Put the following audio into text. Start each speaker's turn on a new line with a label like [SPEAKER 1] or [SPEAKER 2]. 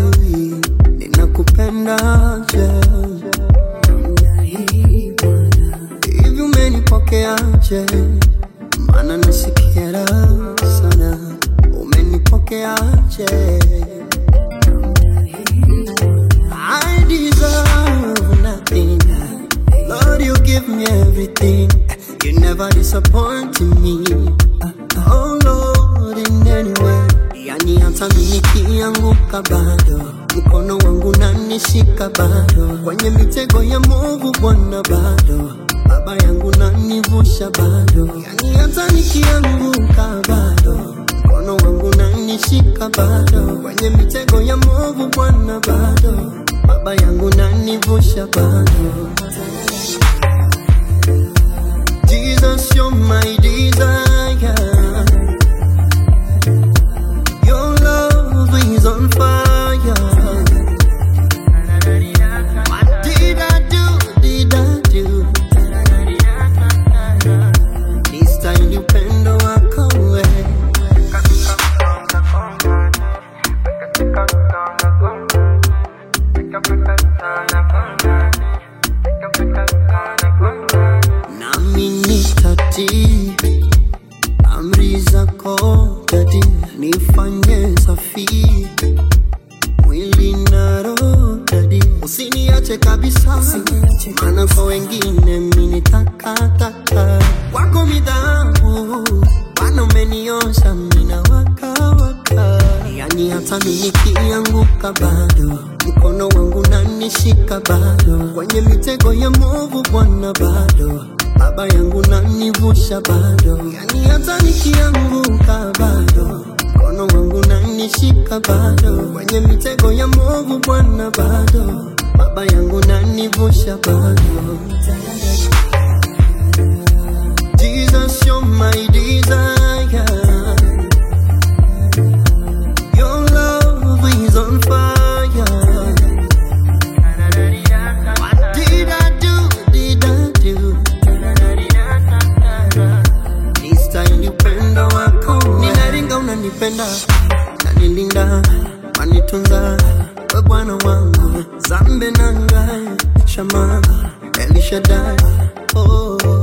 [SPEAKER 1] sijui ninakupendaje hivi umenipokeaje maana nasikia raha sana umenipokeaje I deserve nothing Lord you give me everything you never disappoint me Oh Lord in any way yani hata mimi nikianguka bado mkono wangu nanishika bado kwenye mitego ya movu Bwana bado baba yangu nanivusha bado yani hata nikianguka bado mkono wangu nanishika bado kwenye mitego ya movu Bwana bado baba yangu nanivusha bado Jesus you're my desire Your love is on fire What did I do, did I do This time upendo wako wewe nami nitatii amri zako dadi, nifanye safi mwili na roho dadi, usiniache kabisa, maana kwa wengine mimi ni takataka, kwako midhabu Bwana umeniosha mimi na waka waka, yani hata mimi nikianguka bado mkono wangu nanishika bado kwenye mitego ya movu Bwana bado baba yangu nanivusha bado, yani hata nikianguka bado mkono wangu nanishika bado kwenye mitego ya movu Bwana bado baba yangu nanivusha bado. Jesus, you're my desire. Your love is on fire. What did I do? Did I do? This time upendo wako ninaringa, unanipenda nanilinda, wanitunza we Bwana wangu, zambe nanga shama Elishadai oh.